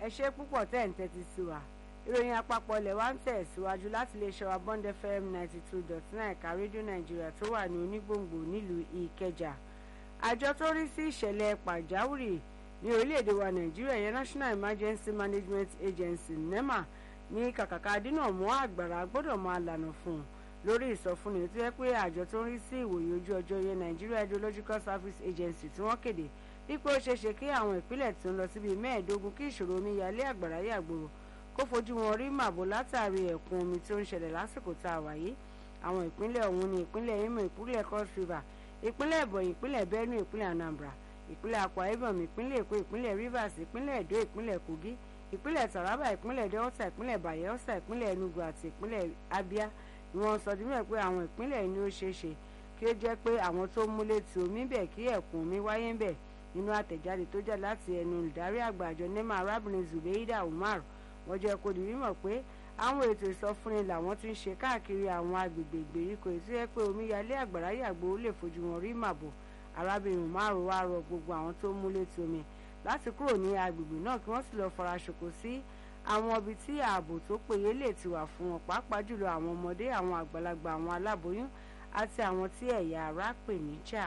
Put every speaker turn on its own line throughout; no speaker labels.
ẹ ṣe púpọ̀ tẹ́ ń tẹ́tí sí wa ìròyìn àpapọ̀ ilẹ̀ wa ń tẹ̀síwájú láti lè ṣọwọ́ bond fm ninety two dot nine ẹ̀ka rédíò nàìjíríà tó wà ní onígbòǹgbò nílùú ìkẹjà àjọ tó rí sí ìṣẹ̀lẹ̀ pàjáwìrì ní orílẹ̀-èdè wa nàìjíríà yẹn national emergency management agency nema ní kàkàkà dínà mọ́ àgbàrá gbọ́dọ̀ máa lànà fún un lórí ìsọfúnni tó yẹ pé àjọ tó ń rí sí ìwòye ojú ọjọ́ yẹn nigeria hydrological service agency tí wọ́n kéde wípé ó ṣeéṣe kí àwọn ìpínlẹ̀ tó ń lọ síbi mẹ́ẹ̀ẹ́dógún kí ìṣòro omíyalé àgbàrá yàgbòrò kó fojú wọn rí màbò látàrí ẹ̀kún omi tó ń ṣẹlẹ̀ lásìkò tá a wà yìí àwọn ìpínlẹ̀ ọ̀hún ni ìpínlẹ̀ imo ìpínlẹ̀ cross river ìpínlẹ̀ ebonyi ìpínlẹ̀ benue ìpínlẹ̀ anambra ìpínlẹ̀ akwa ibom ìpínlẹ̀ èkó ìpínlẹ̀ rivers ìpínlẹ̀ edo ìpínlẹ̀ kogi ìpínlẹ̀ taraba ìpínlẹ̀ delta ìpínlẹ̀ bayelsa ìpínlẹ̀ enugu àti ìpínlẹ̀ abia ni wọ́n sọ di mímọ̀ pé àwọn ìpínlẹ̀ ni ó ṣeé ṣe kí ó jẹ́ pé àwọn tó múlé ti omi bẹ̀ kí ẹ̀kún omi wáyé ń bẹ̀ nínú àtẹ̀jáde tó jáde láti ẹnu olùdarí àgbà àjọ nema arábìnrin zubeida umar wọ́n jẹ́ kó di mímọ̀ pé àwọn ètò ìsọfúnni làwọn ti ń ṣe káàkiri àwọn agbègbè ìgbèríko ètò yẹ pé omíyalé àgbàrá yàgbó lè fojú wọn rí màbò arábìnrin umar wá rọ gbogbo àwọn tó múlé ti omi láti kúrò ní agbègbè náà kí wọ́n sì lọ́ọ́ fara ṣòkò sí àwọn ibi tí ààbò tó péye lè ti wà fún wọn pàápàá jùlọ àwọn ọmọdé àwọn àgbàlagbà àwọn aláboyún àti àwọn tí ẹ̀yà ara pè níjà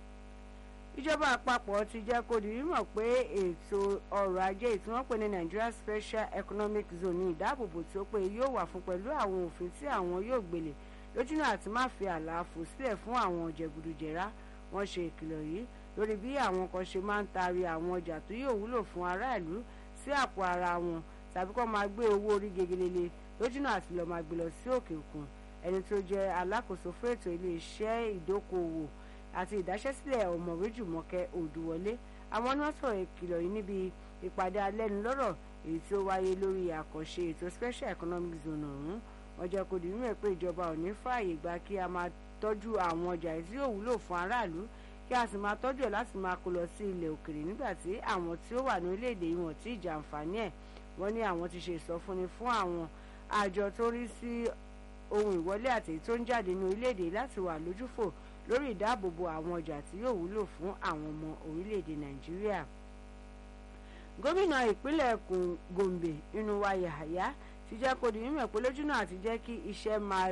ìjọba àpapọ̀ ti jẹ́ kó di mímọ̀ pé ètò ọrọ̀ ajé tí wọ́n pè ní Nigeria Special Economic Zone ní ìdáàbòbò tí ó pé yóò wà fún pẹ̀lú àwọn òfin tí àwọn yóò gbélé lójúnà àti má fi àlàáfò sílẹ̀ fún àwọn jẹgúdújẹrá wọ́n ṣe ìkìlọ̀ yìí lórí bí àwọn kan ṣe máa ń taari àwọn ọjà tó yóò wúlò fún aráàlú sí àpò ara wọn tàbí kó máa gbé owó orí gegelele lójúnà àti lọ́ọ́ máa gbé lọ sí òkè òkun ẹni tó jẹ́ alákòóso fún ètò iléeṣẹ́ ìdókòwò àti ìdáṣẹ́sílẹ̀ ọ̀mọ̀wé jùmọ̀kẹ́ òdùwọlé àwọn ni wọ́n sọ̀rọ̀ ìkìlọ̀ yìí níbi ìpàdé alẹ́nulọ́rọ̀ èyí tí ó wáyé lórí àkànṣe ètò special economic zone ọ̀hún wọ́n jẹ́ kó di mímọ̀ pé ìjọba ò ní fààyè gba kí a máa tọ́jú àwọn ọjà tí yóò wúlò fún aráàlú kí a sì máa tọ́jú ẹ̀ láti máa kó lọ sí ilẹ̀ òkèrè nígbà tí àwọn tí ó wà ní orílẹ̀-èdè yìí wọ́n ti jàǹfààní ẹ̀ wọ́n ní àwọn ti ṣe ìsọfúnni fún àwọn àjọ tó rí sí ohun ìwọlé àti èyí tó ń jáde ní orílẹ̀-èdè láti wà lójúfò lórí ìdáàbòbò àwọn ọjà tí yóò wúlò fún àwọn ọmọ orílẹ̀-èdè nàìjíríà gómìnà ìpínlẹ̀ gombe Inuwa Yahaya ti jẹ́ kó di mímọ̀ pé lójúnà àti jẹ́ kí iṣẹ́ máa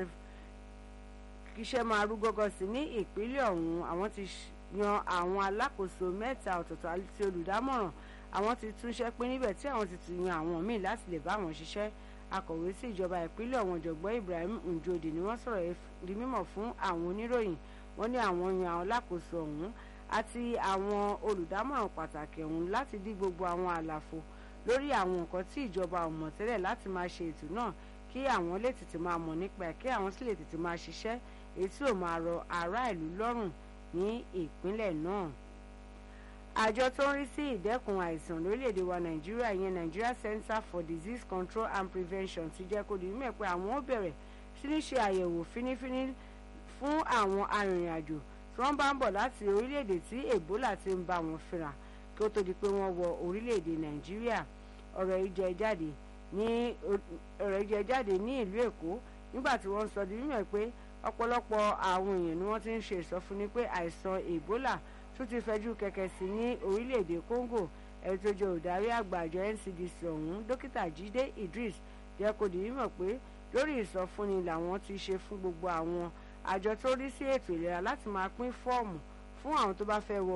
kí iṣẹ́ máa rú gọ́gọ́ sí ní ìpínlẹ̀ ọ̀hún àwọn ti yan àwọn alákòóso mẹ́ta ọ̀tọ̀ọ̀tọ̀ àti olùdámọ̀ràn àwọn ti túnṣẹ́ pín níbẹ̀ tí àwọn ti tún yan àwọn míì láti lè bá wọn ṣiṣẹ́ akọ̀wé sí ìjọba ìpínlẹ̀ ọ̀hún ọ̀jọ̀gbọ́n Ibrahim Njodi ni wọ́n sọ̀rọ̀ di mímọ̀ fún àwọn oníròyìn wọ́n ní àwọn yan àwọn alákòóso ọ̀hún àti àwọn olùdámọ̀ràn pàtàkì ọ̀hún láti dí gbogbo àwọn àlàfo lórí àwọn nǹkan tí ìjọba ò mọ̀ tẹ́lẹ̀ láti máa ṣe ètò náà kí àwọn lè tètè máa mọ̀ nípa ẹ̀ kí àwọn sì lè tètè máa ṣiṣẹ́ èyí tí ò máa rọ ará ìlú lọ́rùn ní ìpínlẹ̀ náà. àjọ tó ń rí sí ìdẹ́kun àìsàn lórílẹ̀‐èdè wa nàìjíríà yẹn Nigeria Center for Disease Control and Prevention ti jẹ́ kó di mímọ̀ pé àwọn ó bẹ̀rẹ̀ sí ní ṣe àyẹ̀wò fínífíní fún àwọn arìnrìn-àjò tí wọ́n bá ń bọ̀ láti orílẹ̀-èdè tí Ebola ti ń bá wọn fínra kí ó tó di pé wọ́n wọ orílẹ̀-èdè Nàìjíríà ọ̀rọ̀ yìí jẹ jáde ní ọ̀rọ̀ yìí jẹ jáde ní ìlú Èkó nígbà tí wọ́n sọ di mímọ̀ pé ọ̀pọ̀lọpọ̀ àwọn èèyàn ni wọ́n ti ń ṣe ìsọfúnni pé àìsàn Ebola tún ti fẹjú kẹ̀kẹ́ sí ní orílẹ̀-èdè Congo ẹni tó jẹ́ olùdarí àgbà àjọ NCDC ọ̀hún dókítà Jídé Idris jẹ́ kó di mímọ̀ pé lórí ìsọfúnni làwọn ti ṣe fún gbogbo àwọn àjọ tó rí sí ètò ìlera láti máa pín fọ́ọ̀mù fún àwọn tó bá fẹ́ wọ